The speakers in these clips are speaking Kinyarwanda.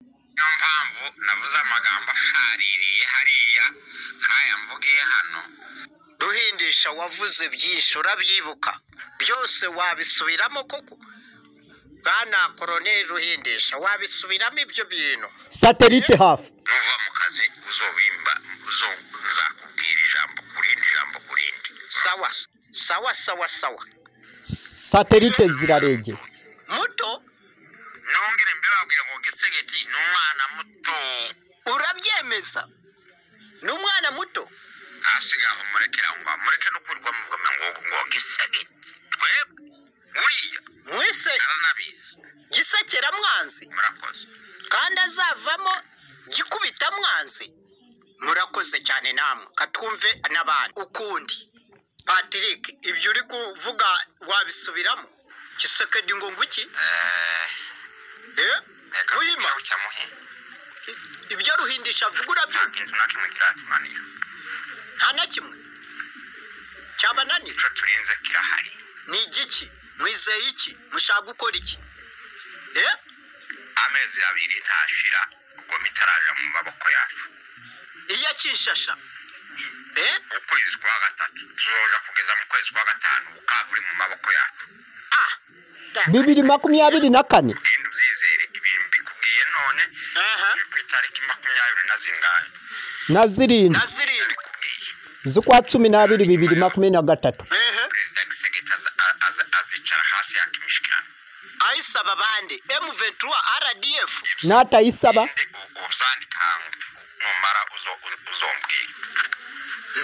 niyo mpamvu navuze amagambo ashaririye hariya nk'aya mvugiye hano ruhindisha wavuze byinshi urabyibuka byose wabisubiramo koko bwana koroneri ruhindisha wabisubiramo ibyo bintu satelite hafi nuva mu kazi uzobimba uzo- nzakubwira ijambo ku rindi ijambo ku rindi sawa sawa sawa sawa satelite ziraregera muto nongere mbibabwire ngo gisegeki ni umwana muto urabyemeza ni umwana muto ntasigaho murekera ngo mureke no kwirwamo ngo ngo ngo gisegeki twebwe uriya mwese aranabizi gisekera mwanzi murakoze kandi azavamo gikubita mwanzi murakoze cyane namwe katwumve n'abandi ukundi patrick ibyo uri kuvuga wabisubiramo gisekedi ngo nguki Eh, Eh? reka Wima, nkubwire ucyamuhe i- ibyo ruhindisha nta avuga urabyumva kintu na kimwe kirakimanira nta na kimwe cyabananira icyo turinze kirahari ni igiki mwizeye iki mushaka gukora iki Eh? amezi abiri ntashira ubwo mitaraja mu maboko yacu iya kinshasha Eh? ukwezi kwa gatatu tuzoja kugeza mu kwezi kwa gatanu ukava uri mu maboko yacu ah bibiri makumyabiri na kane ugenda ubyizere ibintu mbikubwiye none Aha. biri ku itariki makumyabiri na zingahe na zirindwi na zirindwi ndabikubwiye z'ukwa cumi n'abiri bibiri makumyabiri na gatatu ehe perezida gisegeti aza- aza- azicara hasi yakimishikirana ayisaba abandi m23 rdf n'atayisaba ubyandikanga numara uzo- uzombwira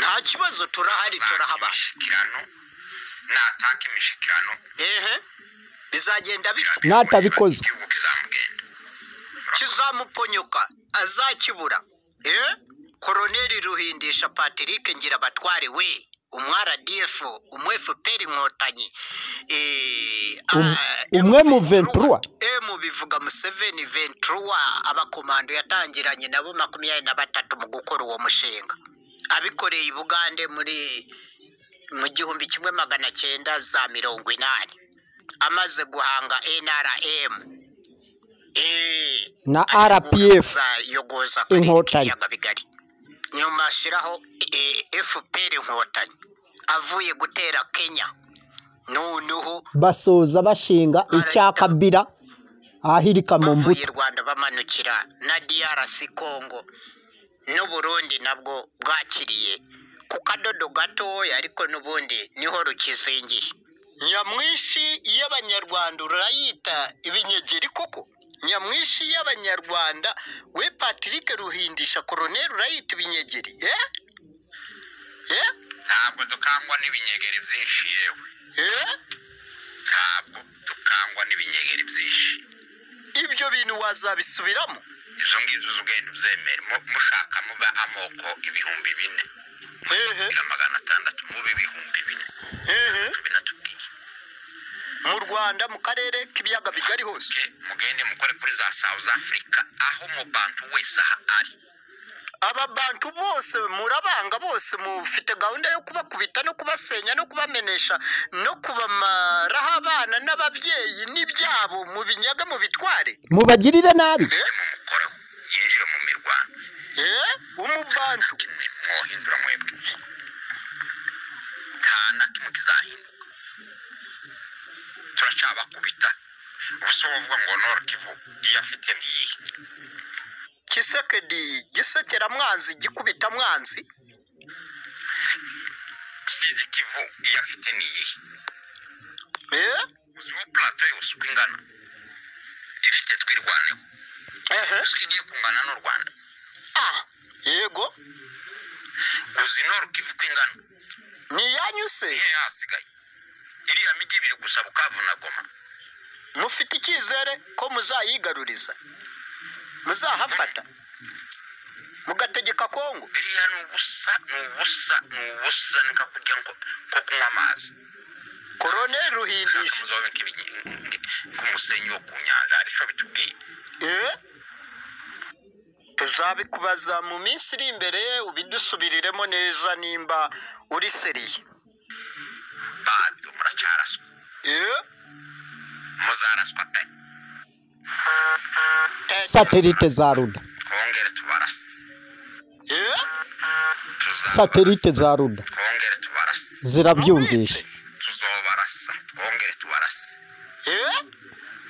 nta kibazo turahari turahaba Ntakimishikirano, nataka imishikirano ehe bizagenda bita birabe- Natabikoze. igihugu kizamugenda kizamuponyoka azakibura ehe koroneri ruhindisha patrick ngira abatware we umu rdf umu fpr inkotanyi eh, Um- ah, umwe mu M23. 23. mu bivuga museveni 23 abakomando yatangiranye nabo makumyabiri na batatu mu gukora uwo mushinga abikoreye i bugande muri mu gihumbi kimwe magana cyenda za mirongo inani amaze guhanga nrm Eh, Na ategura RPF, kuzayogoza akarere Inkotanyi. k'ibiyaga bigari nyuma ashyiraho eh, fpr inkotanyi avuye gutera kenya n'unuhu basoza bashinga icyakabira ahirika mu bavuye mbuto i rwanda bamanukira na drc congo n'u burundi nabwo bwakiriye ku kadodo gatoya ariko n'ubundi niho rukizingiye nyamwinshi y'abanyarwanda urayita ibinyegeri koko nyamwinshi y'abanyarwanda we patrick ruhindisha koroneri urayita ibinyegeri eh? Eh? ntabwo dukangwa n'ibinyegeri byinshi yewe Eh? ntabwo dukangwa n'ibinyegeri byinshi ibyo bintu wazabisubiramo izo ngizo uzugenda ubyemere Mu- mushaka muba amoko ibihumbi bine hehe na magana atandatu mube ibihumbi bine hehe binatubwiye mu rwanda mu karere k'ibiyaga bigari hose ke mugende mukore kuri za south africa aho mubantu wese aha ari ababantu bose murabanga bose mufite gahunda yo kubakubita no kubasenya no kubamenesha no kubamaraho abana n'ababyeyi n'ibyabo mu binyage mu bitware mubagirire nabi mumukoreho yinjire mu mirwano Eh? umubantu kimwe mwohindura mwebwe nta na kimwe kizahinduka turacyabakubita ubuse wovuga ngo nor kivu iyo afite n'iyihe kisekedi gisekera mwanzi gikubita mwanzi sidi kivu iyo afite n'iyihe Eh? uziho plato yose uko ingana ifite twirwaneho Ehe. uzi ko igiye kungana n'u rwanda Ah, yego uzi nor kivu uko ingana ni iyanyu se ihe hasigaye iriya mijyi ibiri gusa bukavu na goma mufite icyizere ko muzayigaruriza muzahafata mugategeka kongo biriya ni ubusa ni ubusa ni ubusa ni nka kurya ngo ko kunywa amazi koroneri ushaka ruhindisha muzaboneka nk'umusenyi wo ku nyanja hari icyo bitubwiye Eh? tuzabikubaza mu minsi iri imbere ubidusubiriremo neza nimba uri seriye bado muracyaraswa Eh? muzaraswa pe satelite za ruda twongere tubarase Eh? Tuzabarasa. satelite za ruda twongere tubarase zirabyumvisha tuzobarasa twongere tubarase Eh?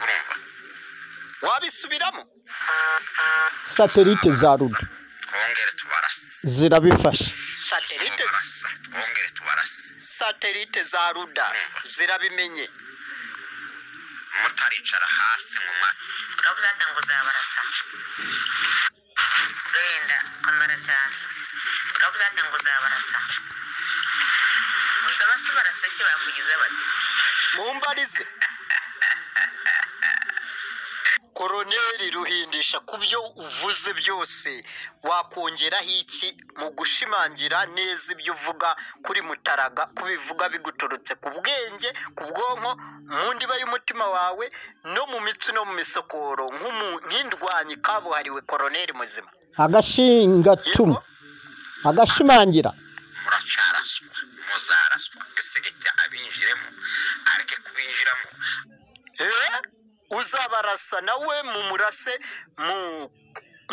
urumva wabisubiramo satelite za ruda twongere tubarase zirabifasha satelite tuzobarasa twongere tubarase satelite za ruda zirabimenye mutaricara hasi mu ma Kabuzata ngo uzabarasa genda komera cyane kabuzata ngo uzabarasa gusa basi barasa icyo bakugize bati mumbarize koroneri ruhindisha ku byo uvuze byose wakongeraho iki mu gushimangira neza ibyo uvuga kuri mutaraga ko bivuga biguturutse ku bwenge ku bwonko mu ndiba y'umutima wawe no mu mitsi no mu misokoro nk'umu- nk'indwanyi kabuhariwe koroneri muzima agashingatuma agashimangira muracaraswa muzaraswa isegetya abinjiremo areke kubinjiramo Eh? uzabarasa nawe mumurase mu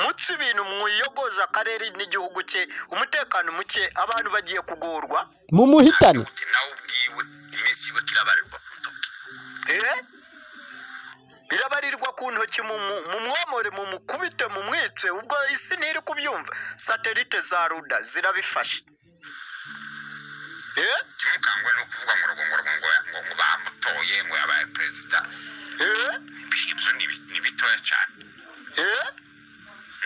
mutse ibintu mwiyogoza akarere n'igihugu cye umutekano muke abantu bagiye kugorwa mu muhitane uti nawe ubwiwe iminsi yiwe kirabarirwa ku ntoki Eh? birabarirwa ku ntoki mu- mu- mumwomore mumukubite mumwice ubwo isi ntiri kubyumva satelite za ruda zirabifashe Eh? kimukangwe no kuvuga ngo rugo ngo rugo ngo ngo ngo bamutoye ngo yabaye perezida Eh? ibyo ni bi- ni bitoya cyane Eh?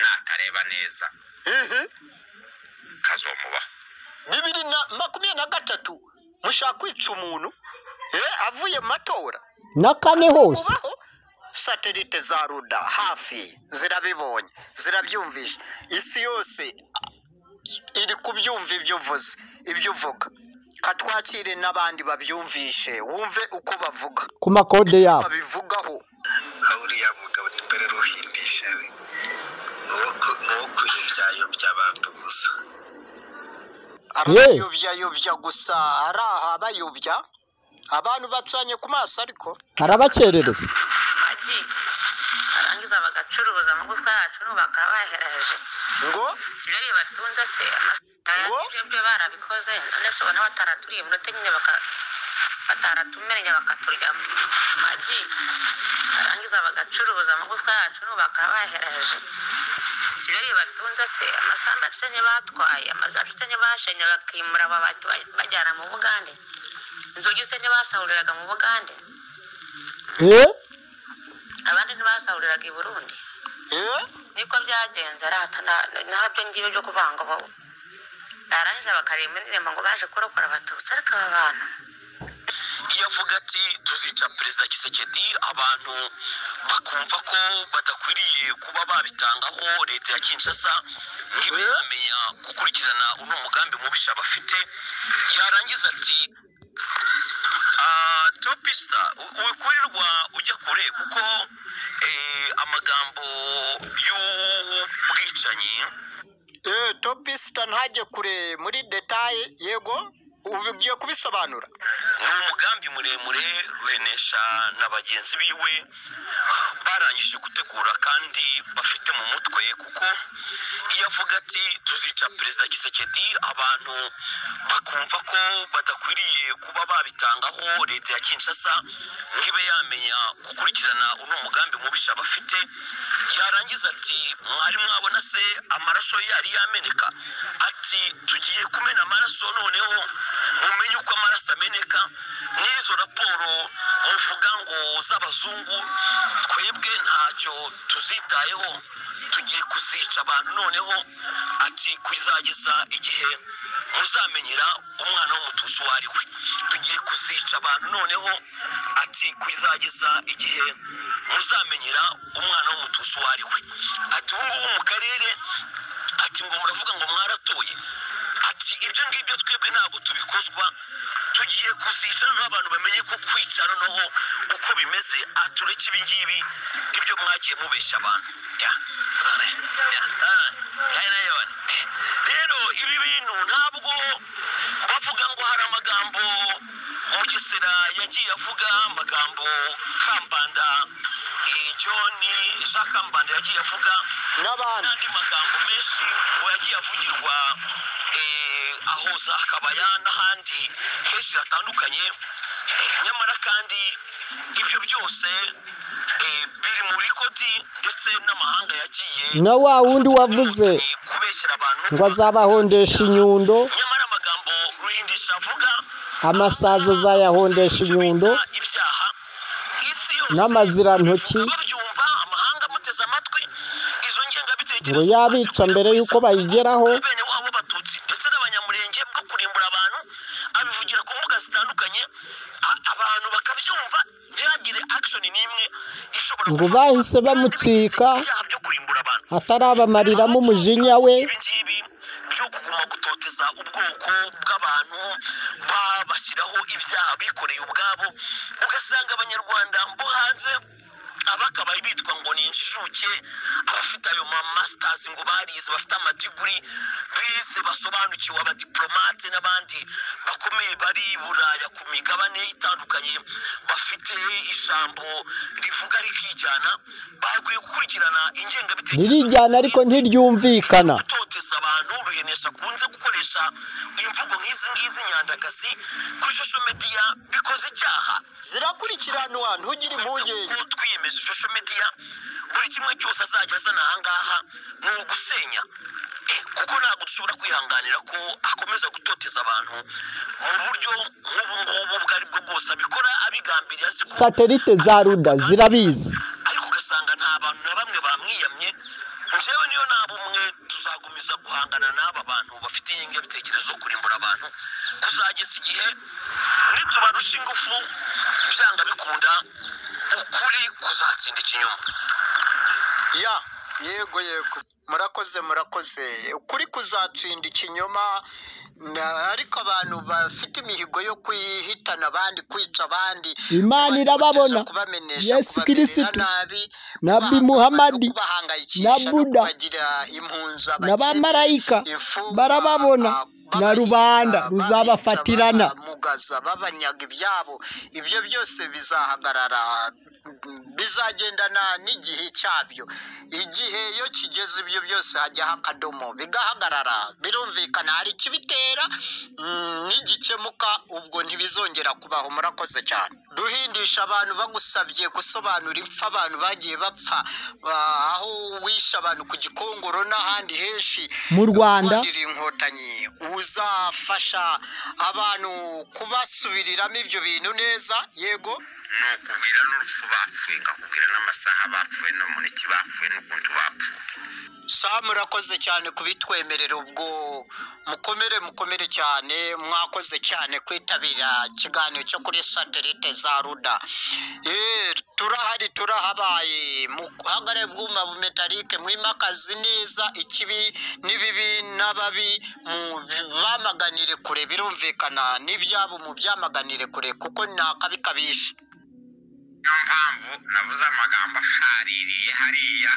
natareba neza Ihi. kazomubaho bibiri na makumyabiri na gatatu mushaka kwica umuntu Eh, avuye mu matora na kane hose Ubaho, satelite za ruda hafi zirabibonye zirabyumvishe isi yose iri kubyumva ibyo uvuze ibyo uvuga katwakire n'abandi babyumvishe wumve uko bavuga ku makode yabo babivugaho aho uriya mugabo n'imbere ruhindisha we ni uwo kuyobya abantu gusa abayobya gusa ari aha bayobya abantu bacanye ku maso ariko arabakerereza magi barangiza bagacuruza amagufwa yacu n'ubu bakaba bayahereje ngo ibyo ari batunze se Ngo? amasaha ibyo barabikoze none se ubona bataraturiye iminota nyine baka bataratumenye bakaturyamo magi barangiza bagacuruza amagufwa yacu n'ubu bakaba bayahereje ibyo ari batunze se amasambu acucenye batwaye amazu acucenye bashenye bakimura amabati ba- bajyana mu bugande inzugi se ntibasahuriraga mu bugande eh abandi ntibasahuriraga i burundi eh niko byagenze rata ntabyo ngibyo byo kubanga bo barangije bakareba indirimbo ngo baje kurokora abatutsi ariko aba bantu iyo avuga ati tuzica perezida kisekedi abantu bakumva ko badakwiriye kuba babitangaho leta ya kinshasa niba yamenya gukurikirana uno mugambi mubisha bafite yarangiza ati "Ah, topista u- wikurirwa ujya kure kuko eh, amagambo y'ubwicanyi eh topisita ntajye kure muri detaye yego ugiye kubisobanura ni umugambi muremure ruhenesha na bagenzi biwe barangije gutegura kandi bafite mu mutwe kuko iyo avuga ati tuzica perezida kisekedi abantu bakumva ko badakwiriye kuba babitangaho leta ya kinshasa ntibe yamenya gukurikirana uno mugambi mubisha bafite yarangiza ati mwari mwabona se amaraso yari yameneka ati tugiye kumena amaraso noneho mumenye uko amaraso ameneka n'izo raporo muvuga ngo z'abazungu twebwe ntacyo tuzitayeho tugiye kuzica abantu noneho ati kuzageza igihe muzamenyera umwana w'umututsi uwo ari we tugiye kuzica abantu noneho ati kuzageza igihe muzamenyera umwana w'umututsi uwo ari we ati ubu ngubu mu karere ati ngo muravuga ngo mwaratoye ati ibyo ngibyo twebwe ntabwo tubikozwa tugiye kuzica noneho abantu bamenye ko kwica noneho uko bimeze atureke ibi ngibi ibyo mwagiye mubeshya abantu Ya. Zane. Ya. Ah. Ya, na yone. rero ibi bintu ntabwo bavuga ngo hari amagambo mugesera yagiye avuga amagambo kambanda eh, john jakambanda yagiye avuga n'abandi n'andi magambo menshi ngo yagiye avugirwa eh, aho za kabaya n'ahandi henshi hatandukanye nyamara kandi ibyo byose eh, biri muri kodi ndetse n'amahanga yagiye na wa wundi wavuze kubeshyera abantu ngo azabahondesha inyundo nyamara amagambo ruhindisha avuga amasazi azayahondesha inyundo bita ibyaha isi yose n'amazirantoki babyumva amahanga amuteze amatwi izo ngengabitekerezo ngo yabica mbere y'uko bayigeraho bene wabo b'abatutsi ndetse n'abanyamurenge bwo kurimbura abantu abivugira ku mbuga zitandukanye a- abantu bakabyumva ntihagire akishoni n'imwe ishobora Ngo kuva- bahise bamucika. ibyaha byo kurimbura abantu atarabamariramo umujinya we ibi ngibi byo kuguma gutoteza ubwoko bw'abantu babashyiraho ibyaha bikoreye ubwabo ugasanga abanyarwanda bo hanze abakabaye bitwa ngo ni inshuke abafite ayo ma masitazi ngo barize bafite amadiguri bize basobanukiwe abadiporomate n'abandi bakomeye bari i buraya ku migabane itandukanye bafite ijambo rivuga rikijyana bakwiye gukurikirana ingengabitekerezo ririjyana ariko ntiryumvikana gutoteza abantu ruhenesha akunze gukoresha imvugo nk'izi ngizi nyandagazi kuri shosho mediya bikoze icyaha zirakurikiranwa ntugire impungenge kuko twiyemeza ishusho mediya buri kimwe cyose azajya azana ahangaha ni ugusenya Eh, kuko ntabwo dushobora kwihanganira ko akomeza gutoteza abantu mu buryo nk'ubu ngubu ubwo ari bwo bwose abikora abigambiriye azi ko satelite za ruda zirabizi ariko ugasanga nta bantu na bamwe bamwiyamye njyewe niyo nta bumwe tuzagumiza guhangana n'aba bantu bafite ingengabitekerezo yo kurimbura abantu kuzageza igihe nitubarusha ingufu byanga bikunda ukuri kuzatsinda ikinyoma ya yego yego murakoze murakoze ukuri kuzatsinda ikinyoma na- ariko abantu bafite imihigo yo kwihitana abandi kwica abandi Imana irababona. kubagerageza kubamenesha Yesu kubamerera Kirisitu, nabi na kubaha- Muhamadi, no kubahangayikisha, na Buda, no kubagira impunzi abakene, n'abamarayika imfungwa, barababona, ah, na babahiga, rubanda ruzabafatirana. babica, babamugaza babanyaga ibyabo ibyo byose bizahagarara bizagendana n'igihe cyabyo igihe iyo kigeze ibyo byose hajyaho akadomo bigahagarara birumvikana hari ikibitera mm, n'igikemuka ubwo ntibizongera kubaho murakoze cyane duhindisha abantu bagusabye gusobanura impfa abantu bagiye bapfa ah, aho wishe abantu ku gikongoro n'ahandi henshi Mu Rwanda. kurwanira inkotanyi uzafasha abantu kubasubiriramo ibyo bintu neza yego ni ukubwira n'urupfu bapfuye nkakubwira n'amasaha bapfuye n'umuniki bapfuye n'ukuntu bapfuye saa murakoze cyane kubitwemerera ubwo mukomere mukomere cyane mwakoze cyane kwitabira ikiganiro cyo kuri satelite za ruda Eh, turahari turahabaye muhagare bwuma bumetarike mwimakaze neza ikibi n'ibibi n'ababi bamaganire kure birumvikana n'ibyabo mu byamaganire kure kuko ni akabi kabishe niyo mpamvu navuze amagambo ashaririye hariya